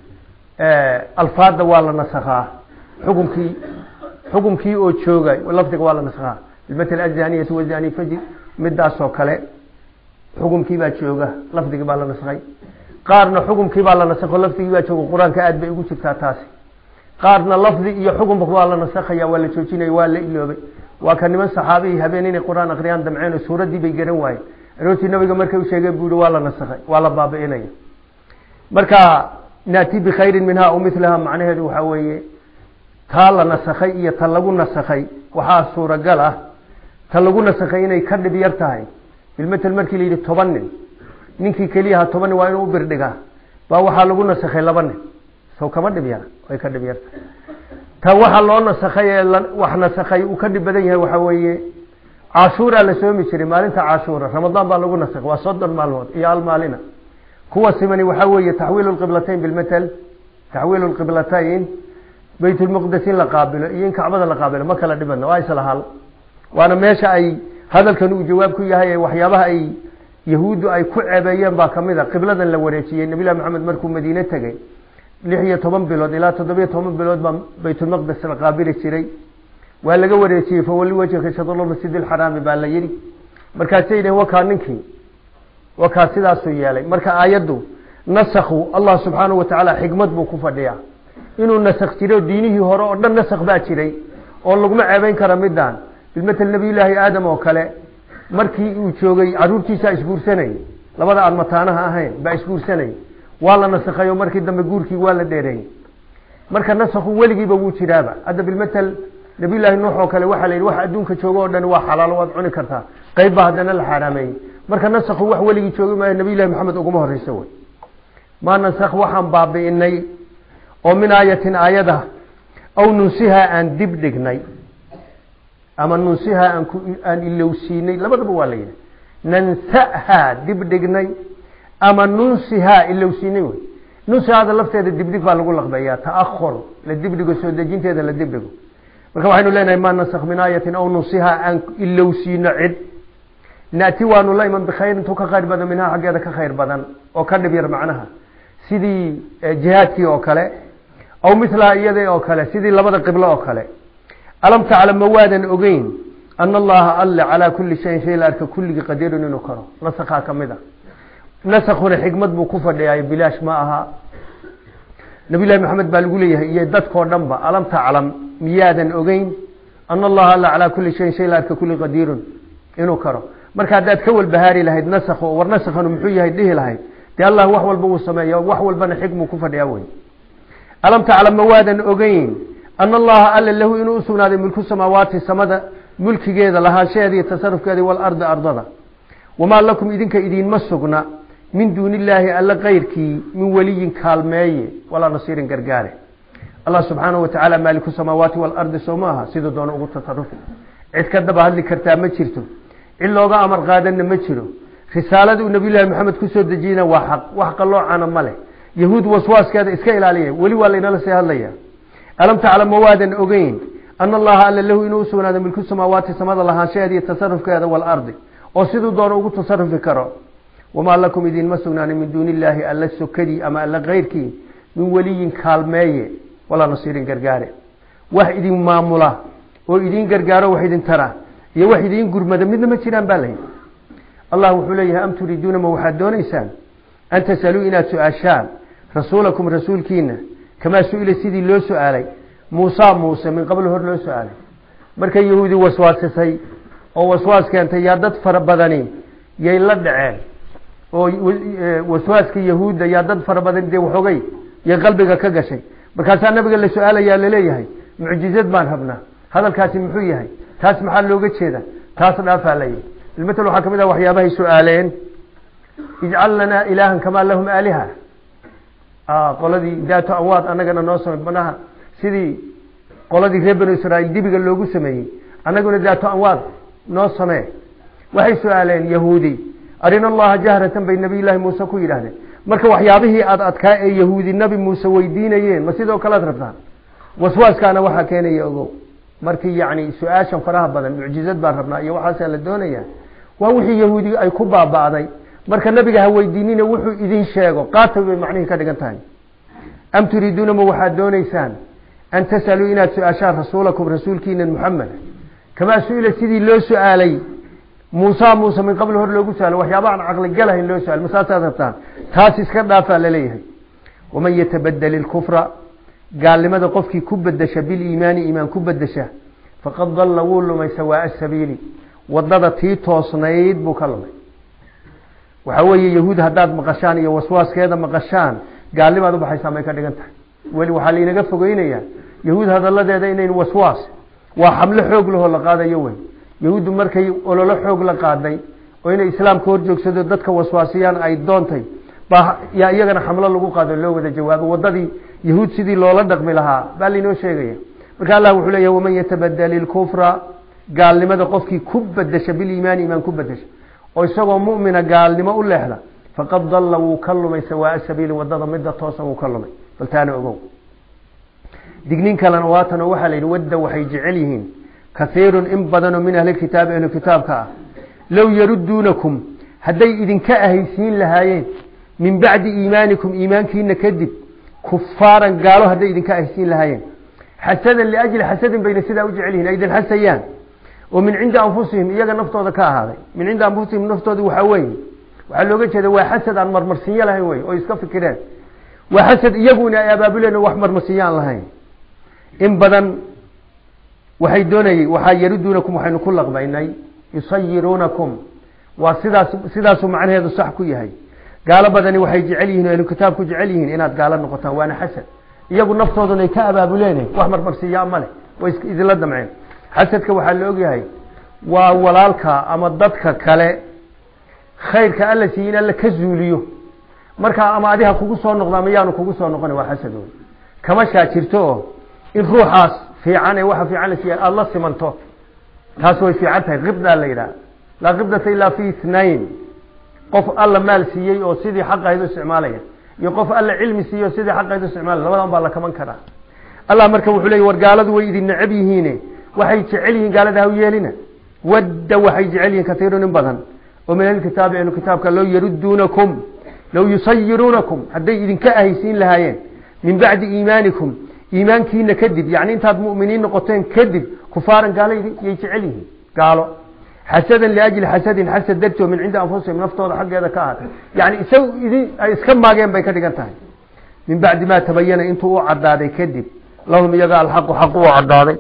alfaada waa la nasakhaa xukumkii xukumkii oo jooga lafdiga waa la nasakhaa bilmatel azaniyatu wazani fajir midaasoo kale xukumkii baa jooga lafdigii baa la nasakhay qaarna xukumkii baa la nasakho lafdigii baa jooga qur-aanka aad bay ugu jirtaa taasi qaarna lafdi iyo xukunba waa la nasakhaya waa la joojinaya waa la iloobay waa ka niman saxaabihii habeen inay qur-aan akriyaan damceen oo suuraddii bay garan waayeen aroortii nabiga markay u sheegeen buu yihi waa la nasakhay waa la baabi'inaya marka naati bikhayrin minha aw milaha macnaheedu waxaa weeye taa la nasakhay iyo ta lagu nasakhay waxaa suuragal ah ta lagu nasakhay inay ka dhib yar tahay bilmatel markii la yidhi toban nin ninkii keliyaha toban nin waa inuu u birdhigaa baa waxaa lagu nasakhay laba nin sow kama dhib yara way ka dhib yarta ta waxaa loo nasakhay ee wax nasakhay uu ka dhib badan yahay waxaa weeye cashuuraa la soomi jiray maalinta cashuura ramadaan baa lagu nasakhay waa soddon maalmood iyo al maalina kuwa simani waxaa weeye taxwiilu lqiblatayn bilmatel taxwiilu lqiblatayn baytulmuqdes in la qaabilo iyo in kacbada la qaabilo ma kala dhibadna waa isla hal waana meesha ay hadalkan uu jawaab ku yahay ee waxyaabaha ay yahuuddu ay ku ceebeeyeen baa kamid a qibladan la wareejiyey nabilahi maxamed markuu madiine tegey lix iyo toban bilood ilaa toddobiyo toban bilood baa baytulmaqdes la qaabili jiray waa laga wareejiyey fawali wajhaka shadr masjid alxaraami baa la yidhi markaasay yidhaheen wakaa ninkii wakaa sidaasuu yeelay marka aayaddu nasakhu allah subxaanahu watacaala xikmad buu ku fadhiyaa inuu nasakh jiro diinihii hore oo dhan nasakh baa jiray oo laguma ceebeyn kara midaan bilmatel nabiyullaahi aadam oo kale markii uu joogay caruurtiisaa isguursanayay labada aan mataanaha ahayn baa isguursanayay waa la nasakhayo markii dambe guurkii waa la dheereeyey marka nasakhu weligiiba wuu jiraaba hadda bilmatel nabiyullaahi nuux oo kale waxaa la yidhi wax adduunka jooga oo dhan waa xalaalo waad cuni kartaa qayb baa haddana la xaaraameeyey marka nasakhu wax weligii joogi maayo nabiyullahi maxamed uguma horeyso wey maa nasakh waxaan baabi'inay oo min aayatin aayada aw nunsihaa aan dib dhignay ama nunsihaa aan aan ilowsiinay labadaba waa la yidhi nansahaa dib dhignay ama nunsihaa ilowsiinay wey nunsihaada lafteeda dibdhig baa lagu laqbeeyaa ta'ahur la dibdhigo soo dejinteeda la dibdhigo marka waxaynu leenahay maa nasakh min aayatin aw nunsihaa aan ilowsiino cid naati waanu la iman bikhayr intuu ka khayr badan minhaa xaggeeda ka khayr badan oo ka dhib yar macnaha sidii jihaadkii oo kale aw milaha iyada oo kale sidii labada qiblo oo kale alam taclam ma waadan ogeyn ana allaha alle calaa kuli shayin shay la arka kulligii qadirun inuu karo nasakhaa ka mid a nasakhuna xikmad buu ku fadhiyaay bilaash ma aha nabiyllahi maxamed baa lagu leeyahay iyo dadkoo dhan ba alam taclam miyaadan ogeyn ana allaha alle calaa kuli shayin shay la arka kulli qadirun inuu karo marka haddaad ka walbahaari lahayd nasakh war nasakhanu muxuu yahay dhihi lahayd dee allah wax walba uu sameeya wax walbana xikmuu ku fadhiyaa wey alam taclam ma waadan ogeyn ana allaha alle lahu inuu usugnaaday mulku samaawaati samada mulkigeeda lahaanshaheeda iyo tasarufkeeda walardi ardada wamaa lakum idinka idiinma sugna min duuni illaahi alle kayrkii min weliyin kaalmeeye walaa nasiirin gargaare allah subxaanahu watacaala maaliku samaawaati waalardi soo ma aha siduu doona ugu tasarufi cid ka daba hadli kartaa ma jirto cid looga amar qaadanna ma jiro risaalada uu nabiyullaahi maxamed kusoo dejiyena waa xaq wax qalloocana ma leh yahuud waswaaskeeda iska ilaaliya weli waa laynala sii hadlaya alam taclam ma waadan ogeyn ana allaha alle lahu inuu usugnaaday milku samaawaati samada lahaanshaheeda iyo tasarufkeeda waalardi oo siduu doono ugu tasarufi karo wamaa lakum idiinma sugnaanin min duuni illaahi alla sokadii ama alla kayrkii min weliyin kaalmeeye walaa nasiirin gargaare wax idin maamula oo idin gargaaro wax idin tara iyo wax idiin gurmada midna ma jiraan baa layihi allah wuxuu leeyahay am turiiduuna ma waxaad doonaysaan an tasaluu inaad su-aashaan rasuulakum rasuulkiina kamaa su-ila sidii loo su-aalay muusa muuse min qabl hor loo su-aalay markay yahuudi waswaasisay oo waswaas keentay yaa dad fara badani yay la dhaceen oo waswaaska yahuudda yaa dad fara badan dee waxoogay yay qalbiga ka gashay markaasaa nabiga la su-aalayaa laleeyahay mucjizad baan rabnaa hadalkaasi muxuu yahay taas maxaa looga jeeda taas dhaafaa layihi ilmatal waxaa kamid ah waxyaabahay su-aaleen ijcal lanaa ilaahan kamaa lahum aaliha qoladii daato anwaad anagana noo samey manaha sidii qoladii reer banu israiil dibiga loogu sameeyey annaguna daato anwaad noo samee waxay su-aaleen yahuudi arina allaha jahratan bay nabiy llaahi muuse ku yidhaahdeen marka waxyaabihii aad adkaa ee yahuudi nabi muuse weydiinayeen ma sidoo kalead rabtaan waswaaskaana waxaa keenaya ogow markii yacni su-aashan faraha badan mucjizad baan rabnaa iyo waxaasaa la doonaya waa wixii yahuudi ay ku baaba'day marka nabiga ha weydiinina wuxuu idin sheego qaata bay macnihii ka dhigan tahay am turiiduuna ma waxaad doonaysaan an tas'aluu inaad su-aashaan rasuulakum rasuulkiina muxamed kamaa su-ila sidii loo su-aalay muusa muuse min qabl hor loogu su-aalo waxyaaba aan caqligalahayn loo su-aal masaasaad rabtaan taas iska dhaafaa laleeyahay waman yatabadel ilkufra gaalnimada qofkii ku bedesha biliimaani iimaan ku bedesha faqad dalla wuu lumay sawaaa sabiili wadada tii toosnayd buu ka lumay waxa weeye yahuud haddaad maqashaan iyo waswaaskeeda maqashaan gaalnimaad ubaxaysaan bay ka dhigan tahay weli waxaa lainaga fogeynayaa yahuud hadaladeeda inayn waswaas waa xamlo xoog lahoo la qaadayo wey yahuuddu markay ololo xoog la qaaday oo inay islaamka hor joogsado dadka waswaasiyaan ay doontay baa yaa iyagana xamlo lagu qaado loo wada jawaabo wadadii yahuud sidii loola dhaqmi lahaa baa lainoo sheegaya marka allah wuxuu leeyahy waman yatabadel ilkufra gaalnimada qofkii ku bedesha biliimaani imaan ku bedesha oo isagoo mu'mina gaalnimo u leexda faqad dalla wuu ka lumay sawaaa sabiili wadada midda toosan wuu ka lumay bal taana ogow dignin kalena waatanoo waxaa la yidhi wadda waxay jecel yihiin kaiirun in badanoo min ahlilkitaabi ahlu kitaabka ah low yaruduunakum hadday idinka ahaysiin lahaayeen min bacdi iimaanikum iimaankiina kadib kufaaran gaalo hadday idinka ahaysiin lahaayeen xasadan liajli xasadin bayna sidaa u jecel yihin ay idin xasayaan oo min cindi anfusihim iyaga naftooda ka ahaaday min cindi anfusihim naftooda waxaa weeye waxaa looga jeeda waa xasad aan marmarsinyo lahayn wey oo iska fikireen waa xasad iyaguna ay abaabuleen oo wax marmarsinyo aan lahayn in badan waxay doonayey waxaa yaruduunakum waxaynu ku laqbaynay yusayiruunakum waa sidaas sidaasuu macnaheedu sax ku yahay gaalo badani waxay jecel yihin o ahlu kitaabku jecel yihiin inaad gaalo noqotaan waana xasad iyagu naftoodunay ka abaabuleen wax marmarsiiyaa male way idinla damceen xasadka waxaa la ogyahay waa walaalka ama dadka kale khayrka alla siiye in alla ka zuuliyo markaa ama adiha kugu soo noqdo ama yaanu kugu soo noqona waa xasad wey kama shaajirto oo in ruuxaas fiican ee waxa fiican la siiya aada la simanto taas way fiican tahay qibdaa la yidhaha laa qibdata ilaa fi ithnain qof alla maal siiyey oo sidii xaqahayd u isticmaalaya iyo qof alla cilmi siiyey oo sidii xaqahayd u isticmaalaya labadan baa la kaman karaa allah marka wuxuu leeyay war gaaladu way idin necab yihiine waxay jecel yihiin gaalada ha u yeelina wadda waxay jecel yihiin katiirun in badan oo min ahlkitaabi ahlu kitaabka low yaruduunakum low yusayiruunakum hadday idinka ahaysiin lahaayeen min bacdi iimaanikum iimaankiina kadib yani intaad mu'miniin noqoteen kadib kufaaran gaalo yay jecel yihiin gaalo xasadan liajli xasadin xasad dartoo min cindi anfusihim naftooda xaggeeda ka ahaatay yani isaga idin ay iska maageen bay ka dhigan tahay min bacdi maa tabayana intuu u cadaaday kadib lahum iyaga alxaqu xaq u cadaaday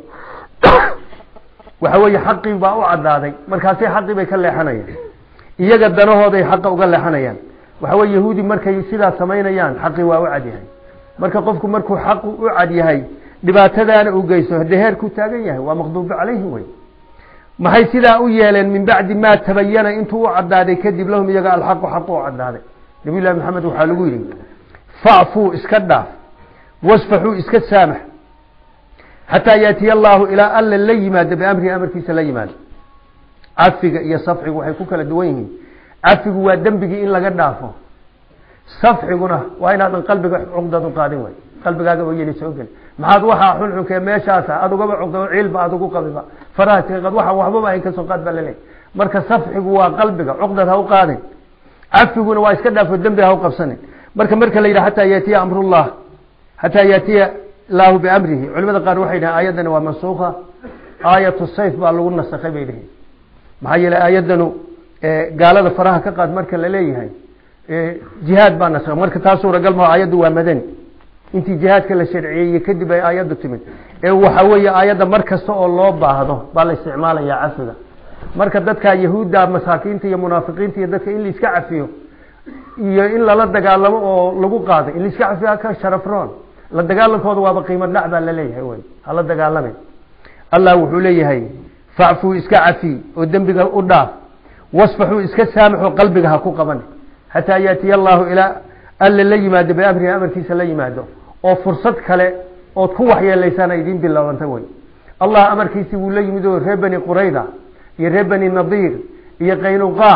waxa weeye xaqii baa u cadaaday markaasay xaqii bay ka leexanayaan iyaga danahooday xaqa uga leexanayaan waxa weye yahuudi markay sidaa samaynayaan xaqii waa u cadyahay marka qofku markuu xaqu u cad yahay dhibaatadaana uu geysto hadee heerkuu taagan yahay waa maqduubi calayhi wey maxay sidaa u yeeleen min bacdi maa tabayana intuu u cadaaday kadib lahum iyaga alxaqu xaqu u cadaaday nabiy llahi maxamed waxaa lagu yidhi facfuu iska dhaaf wasfaxuu iska saamax xataa yaatiya allaahu ilaa alla la yimaado biamrihi amarkiisa la yimaado cafiga iyo safxigu waxay ku kala duwan yihiin cafigu waa dembigii in laga dhaafo safxiguna waa inaadan qalbiga cuqdad u qaadin way qalbigaaga oo yeli soo geli maxaad waxaa xunxunkee meeshaasa aad ugaba cuqda ciilba aad ugu qabiba faraha tiqad waxaan waxbaba ahayn kasoo qaad baa laleeyahy marka safxigu waa qalbiga cuqdad ha u qaadin cafiguna waa iska dhaafo dembi ha u qabsanin marka marka la yidhaha xataa yaatiya amrullah xataa yaatiya laahu biamrihi culimada qaar waxay dhahen aayaddani waa mansuuka aayatu sayf baa lagu nasakhay bay dhihin maxaa yeele aayaddanu gaalada faraha ka qaad marka la leeyahay jihaad baa nasakhay marka taa suuragal maho aayaddu waa madani intii jihaadka la sharciyeeyey kadib ay aayaddu timid ee waxa weeye aayadda mar kasta oo loo baahdo baa la isticmaalayaa cafiga marka dadka yahuudda masaakiinta iyo munaafiqiinta iyo dadka in laiska cafiyo iyo in lala dagaalamo oo lagu qaaday in laiska cafiyo ka sharafroon la dagaalankooda waaba qiimo dhac baa laleeyahay wy hala dagaalame allah wuxuu leeyahay facfuu iska cafi oo dembiga u dhaaf wasfaxuu iska saamaxoo qalbiga ha ku qaban xataa yaatiya allaahu ilaa alla la yimaado biamrihi amarkiisa la yimaado oo fursad kale ood ku waxyeelaysaan idiin bilaabanta wey allah amarkiisii wuu la yimid oo reer bani qurayda iyo reer bani nadiir iyo qaynuqaac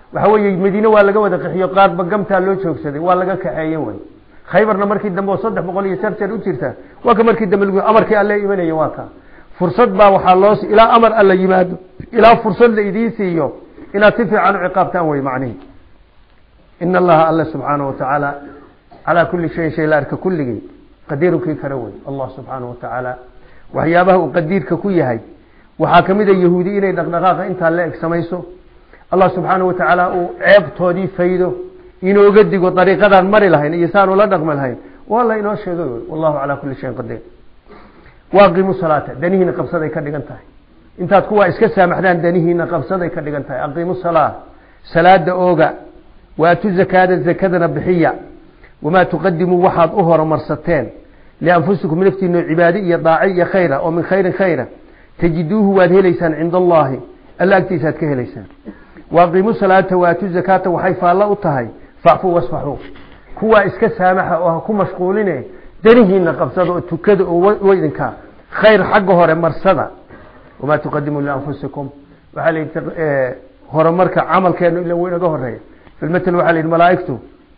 waxa weeye madiine waa laga wada qaxiyo qaarba gamtaa loo joogsaday waa laga kaxeeye way khaybarna markii dambe oo saddex boqol iyo jar jar u jirta waa ka markii dambe lagu amarkii alle imanaya waa ka fursad baa waxaa loo ilaa amar alla yimaado ilaa fursad la idiin siiyo inaad si fiican u ciqaabtaan wey macnihi in allaha alle subxaanahu watacaala calaa kulli shayin shay la arka kulligii qadiirukii kale wey allah subxaanahu watacaala waxyaabaha uu qadiirka ku yahay waxaa kamid a yahuudi inay dhaqdhaqaaqa intaa la eg samayso allah subxaanahu watacaala uu ceebtoodii faydo inooga digo dariiqadaan mari lahayn iyo saan ula dhaqmi lahayn waa la inoo sheegay wey wallahu calaa kulli shayin qadiir waaqimu salaata danihiina qabsaday ka dhigan tahay intaad kuwaa iska saamaxdaan danihiina qabsaday ka dhigan tahay aqiimu salaa salaada ooga waatu zakaada zakadana bixiya wamaa tuqadimuu waxaad u horumarsateen lianfusikum naftiino cibaade iyo daace iyo khayra oo min khayrin khayra tajiduuhu waad helaysaan cinda allahi alla agtiisaaad ka helaysaan waaqiimu salaata waatu zakaata waxay faallo u tahay facfuu wasfaxuu kuwaa iska saamaxa oo ha ku mashquuline danihiina qabsada oo tukada oo weydinka khayr xagga hore marsada wamaa tuqadimuu lianfusikum waxaa la horumarka camalkeenu ila inaga horeeya filmatel waxaa la yidhi malaaigtu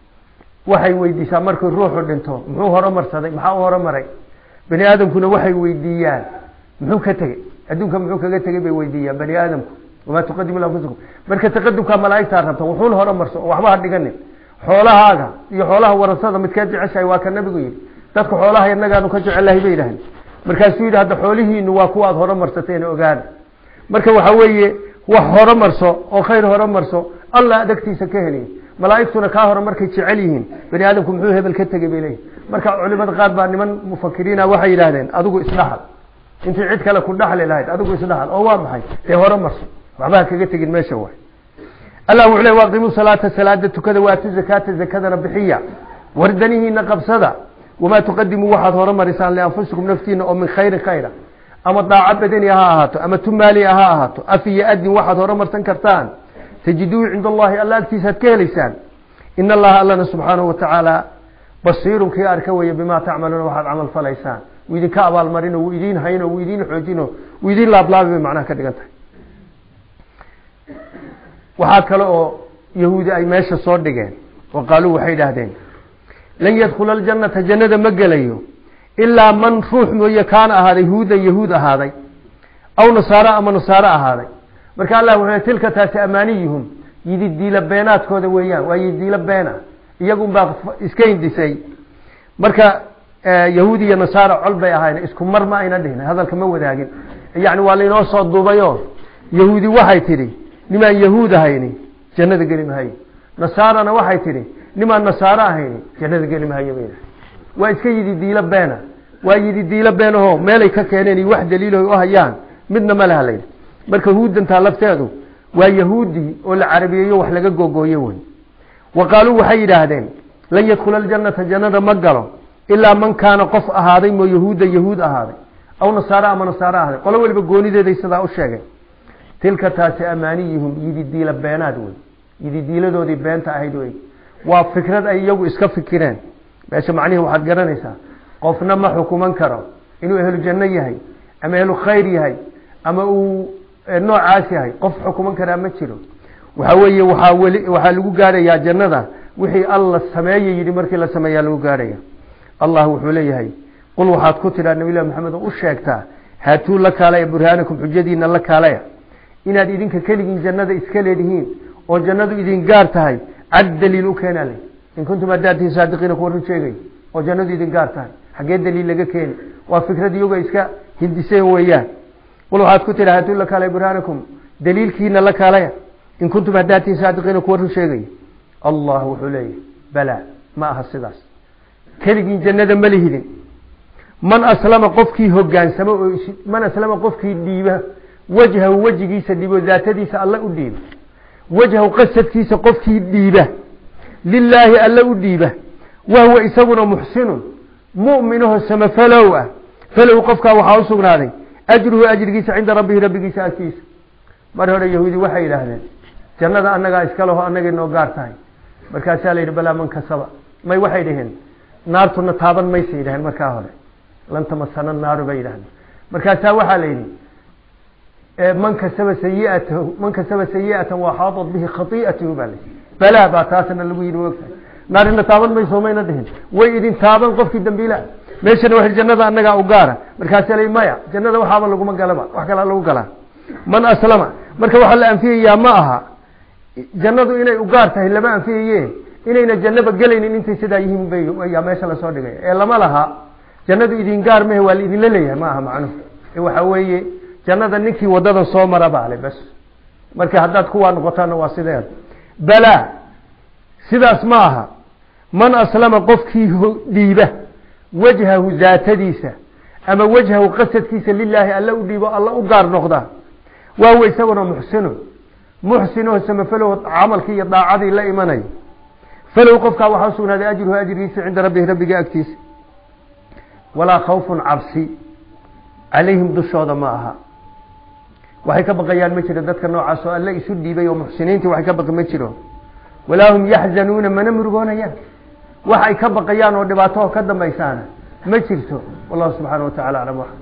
waxay weydiisaa markuu ruuxu dhinto muxuu horumarsaday maxaa u horumaray bani aadamkuna waxay weydiiyaan muxuu ka tegey adduunka muxuu kaga tegey bay weydiiyaan bani aadamku wamaa tuqadimu lianfusikum marka taqadumkaa malaaigtaa rabta wuxuun horumarso oo waxba ha dhiganin xoolahaaga iyo xoolaha warasada midkeed jeceshahay waa ka nabigu yidhi dadka xoolaha inagaanu ka jecelahay bay yidhaaheen markaasuu yidhi hadda xoolihiinu waa kuwa aad horumarsateen ogaada marka waxa weeye wax horumarso oo khayr horumarso allah adagtiisa ka heliy malaaigtuna kaa hore markay jecel yihiin bani aadamku muxuu hebel ka tegey bay leeyihin marka culimada qaar baa niman mufakiriina waxay yidhahdeen adigu isdhaxal intii cid kale ku dhaxli lahayd adigu isdhaxal oo waa maxay dee horumarso waxbaha kaga tegin meesha waay allah wuxuu le waaqimu salaata salaada tukada waatu zakaata zakadana bixiya war danihiina qabsada wamaa tuqadimuu waxaad horumarisaan lianfusikum naftiina oo min khayrin khayra ama daaco badani ha ahaato ama tumaaliya ha ahaato af iyo adin waxaad horumarsan kartaan tajiduu cinda allahi alla agtiisaad ka helaysaan in allaha allana subxaanahu watacaala basiirun kii arka weeye bimaa tacmaluuna waxaad camal falaysaan wuu idinka abaalmarino wuu idiin hayno wuu idiin xoojino wuu idiin laablaabi bay macnaha ka dhigan tahay waxaa kale oo yahuudi ay meesha soo dhigeen oo qaaluu waxay idhaahdeen lan yadkhula aljannata jannada ma gelayo ilaa man ruux mooye kaana ahaaday huudan yahuud ahaaday aw nasaaro ama nasaaro ahaaday marka allah wuxuu tilka taasi amaaniyuhum yidi diila beenaadkooda weeyaan waa yidiila beena iyagunbaa iska hindisay marka yahuud iyo nasaaro col bay ahayn isku mar ma ayna dhihin hadalka ma wadaagin yani waa lainoo soo duubayo yahuudi waxay tidhi nimaan yahuud ahayni jannada geli mahayo nasaarana waxay tidhi nimaan nasaaro ahayni jannada geli mahayo bay waa iska yidi diilo beena waa yidi diilo beenaho meelay ka keeneen iyo wax daliilo u hayaan midna ma laha layidhi marka huudantaa lafteedu waa yahuudi oo la carabiyeeyo wax laga gogooye wey wa qaaluu waxay yidhaahdeen lan yadkhula aljannata jannada ma galo ilaa man kaana qof ahaaday moo yahuuda yahuud ahaaday aw nasaaro ama nasaaro ahaaday qolo weliba goonideeday sidaa u sheegeen tilka taasi amaaniyuhum yidi diila beenaad wey yidi diiladoodii beenta ahayd wey waa fikrad ay iyagu iska fikireen meesha macnihii waxaad garanaysaa qofna ma xukuman karo inuu ehlu janno yahay ama ehlu khayr yahay ama uu noocaas yahay qof xukuman karaa ma jiro waxa weeye waxaa weli waxaa lagu gaadhayaa jannada wixii alla sameeye yidhi markii la sameeyaa lagu gaadhaya allah wuxuu leeyahay qul waxaad ku tidhaa nabilahi maxamed oo u sheegtaa haatuu la kaalaya burhaanakum xujadiina la kaalaya inaad idinka keligiin jannada iska leedihiin oo jannadu idin gaar tahay cad daliil u keenaa le in kuntum haddaad tihiin saadiqiina kuwa run sheegay oo jannadu idin gaar tahay xaggee daliil laga keeni waa fikrad iyago iska hindiseen weeyaan qul waxaad ku tidhaa haatuu la kaalaya burhaanakum daliilkiina la kaalaya in kuntum haddaad tihiin saadiqiina kuwa run sheegay allah wuxuu leeyahay balaa ma aha sidaas keligiin jannada ma lihidin man aslama qofkii hogaansamo oo man aslama qofkii dhiiba wajhahu wejigiisa dhiibo daatadiisa alle u dhiiba wajhahu qasadkiisa qofkii dhiiba lilaahi alle u dhiiba wahuwa isaguna muxsinun mu'minaho samafalow ah falow qofkaa waxaa u sugnaaday ajruhu ajrigiisa cinda rabbihi rabbigiisa agtiisa mar hore yahuudi waxay yidhaahdeen jannada annagaa iska leho annagay noo gaar tahay markaasaa la yidhi balaa man kasaba may waxay dhaheen naartuna taaban maysa yidhaheen markaa hore lan tamasana naaru bay yidhahdeen markaasaa waxaa la yidhi man kasaba sayiatahu man kasaba sayi'atan waxaadat bihi khai'atuhu baa la balaa baa taasna lagu yidhi ogtahay naarina taaban mayso mayna dhihin way idin taaban qofkii dambiila meeshana wa jannada annagaa u gaara markaasa la maya jannada waxaaba laguma galaba wax kalaa lagu galaa man aslama marka waxaa la anfiyayaa ma aha jannadu inay u gaar tahay lama anfiyaye inayna jannaba gelaynin intay sidaa yihiin bay yaa meesha lasoo dhigay ee lama laha jannadu idin gaar mehe waa la idinla leeyahay ma aha macnuhu ee waxa weeye jannada ninkii wadadan soo mara baa le bas marka haddaad kuwaa noqotaana waa sideed balaa sidaas ma aha man aslama qofkii dhiiba wajhahu daatadiisa ama wajhahu qasadkiisa lilaahi alla u dhiibo alla u gaar noqda waawa isaguna muxsino muxsinoo samafalow camalkii iyo daacadii la imanayo falow qofkaa waxaa usugnaaday ajruhu ajrigiisa cinda rabbihi rabbiga agtiisa walaa khawfun cabsi calayhim dushooda ma aha waxay ka baqayaan ma jiro dadka noocaas oo alle isu dhiibay oo muxsiniintii waxay ka baqi ma jiro walaa hum yaxzanuuna mana murugoonayaan wax ay ka baqayaan oo dhibaato ka dambaysaana ma jirto wallahu subxaana wa tacala aclam